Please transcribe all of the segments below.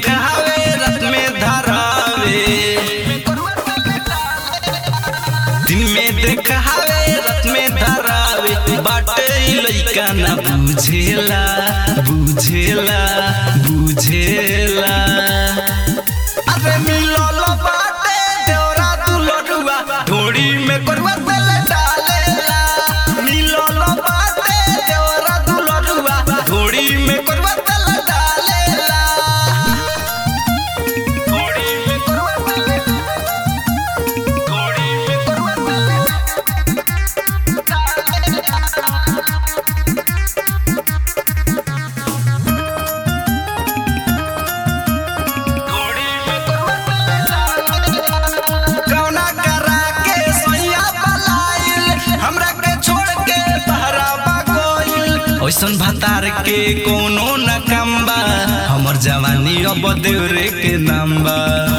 देखावे रात में धरावे दिन में देखावे रात में धरावे बाटे ई लइका ना बुझेला बुझेला बुझेला अरे मिलल बाटे देवरा दुलरुआ ढोड़ी में करवा तेल डालेला मिलल बाटे देवरा दुलरुआ ढोड़ी में करवा तेल डालेला ढोड़ी में करवा तेल ढोड़ी में करवा तेल कौना करा के सैया पलाइल हमरा के छोड़ के बहरावा गइल ओइसन भतार के कोनो न कम्बा हमर जवानी अब देवरे के नाम्बा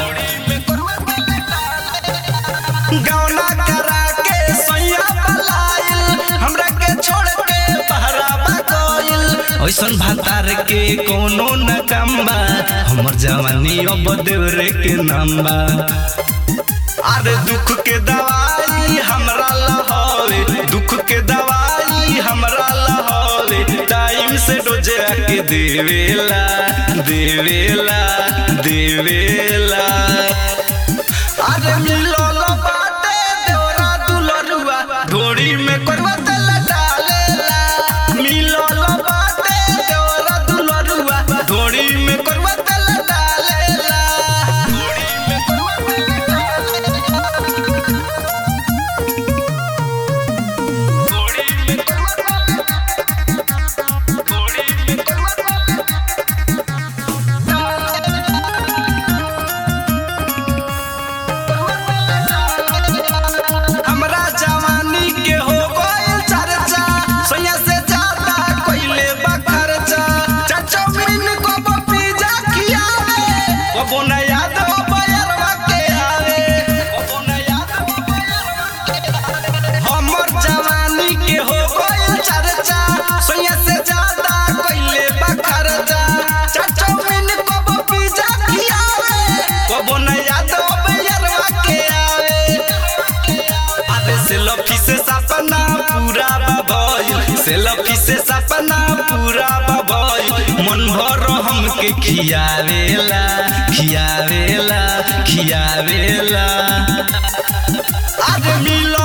गौना करा के सैया पलाइल हमरा के छोड़ के बहरावा गइल ओइसन भतार के कोनो न कम्बा हमर जवानी अब देवरे के नाम्बा अरे दुख के दवाई हमरा लहवे दुख के दवाई हमरा लहवे टाइम से डोजे के देवेला देवेला देवेला अरे मिलल बाटे देवरा दुलरुआ ढोड़ी में करवा तेल डालेला मिलल बाटे देवरा दुलरुआ ढोड़ी में करवा तेल डालेला ढोड़ी में करवा तेल हमरा जवानी के हो गइल चर्चा सोया से ज्यादा कइले बा खर्चा चाचा बिन को पिज्जा खियावे कबो न याद हो बयरवा के आवे कबो न याद हो बयरवा के आवे हमर जवानी के हो गइल चर्चा सोया से ज्यादा कइले बा खर्चा चाचा बिन को पिज्जा खियावे कबो न याद हो बयरवा के आवे अरे सेल्फी से सपना पूरा बबई सेल्फी से सपना पूरा बबई मन भर हमके खियावेला खियावेला खियावेला अरे मिल